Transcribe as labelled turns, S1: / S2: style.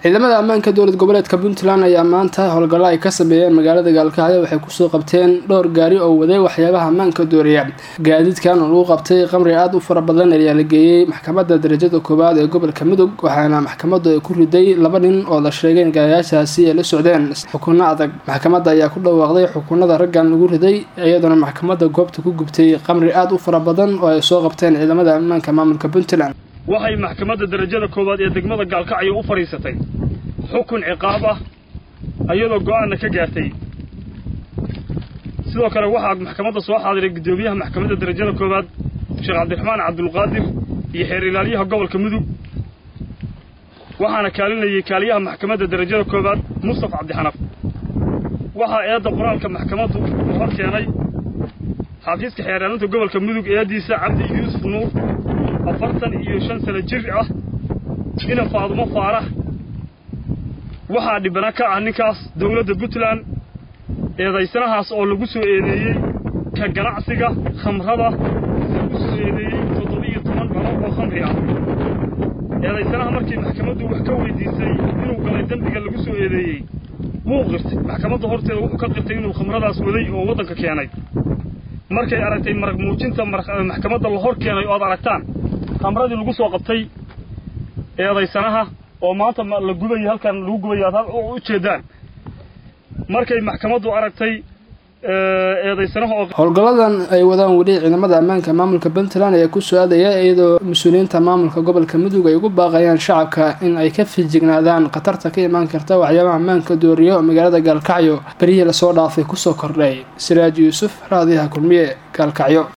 S1: ciidamada ammaanka dowlad goboleedka puntland ayaa maanta howlgallo ay ka sameeyeen magaalada gaalkacyo waxay kusoo qabteen dhowr gaari oo waday waxyaabaha ammaanka dooriya gaadiidkan oo lagu qabtay qamri aada u fara badan ayaa la geeyey maxkamadda darajada koowaad ee gobolka mudug waxaana maxkamaddu ay ku riday laba nin oo la sheegay in gaarayaashaasi ay la socdeen xukunno adag maxkamadda ayaa ku dhawaaqday xukunada raggan lagu riday iyadoona maxkamadda goobta ku gubtay qamri aada u fara badan oo ay soo qabteen ciidamada ammaanka maamulka puntland
S2: waxay maxkamadda darajada koowaad ee degmada gaalkacyo u fadhiisatay xukun ciqaab ah iyadoo go-aanna ka gaartay sidoo kale waxaa maxkamadda soo xaadiray guddoomiyaha maxkamadda darajada koowaad sheekh cabdiraxmaan cabdulqaadir iyo xeer ilaalyaha gobolka mudug waxaana kaalinayay kaaliyaha maxkamadda darajada koowaad mustaf cabdixanaf waxaa eedda qoraalka maxkamaddu uu hor keenay xafiiska xeeraalinta gobolka mudug eeddiisa cabdi yuusuf nuur afartan iyo shan sano jir ah ina faadumo faarax waxaa dhibana ka ah ninkaas dowladda puntland eedaysanahaas oo lagu soo eedeeyey ka ganacsiga khamrada lagu soo eedeeyey toddoba-iyo toban dhalo oo khamri ah eedaysanaha markii maxkamaddu wax ka weydiisay inuu galay dembiga lagu soo eedeeyey wuu qirtay maxkamadda horteeda wuxuu ka qirtay inuu khamradaas waday oo waddanka keenay markay aragtay marag muujinta maxkamadda la hor keenay oo aad aragtaan khamradii lagu soo qabtay eedaysanaha oo maanta la gubayo halkan lagu gubayo aad u jeedaan markay maxkamaddu aragtay eedaysanaha oo
S1: howlgalladan ay wadaan weli ciidamada ammaanka maamulka puntland ayaa ku soo aadaya iyadoo mas-uuliyiinta maamulka gobolka mudug ay ugu baaqayaan shacabka in ay ka fijignaadaan khatarta ka imaan karta waxyaabaha ammaanka dooriyo magaalada gaalkacyo berihii lasoo dhaafay kusoo kordhay siraaj yuusuf raadiyaha kulmiye gaalkacyo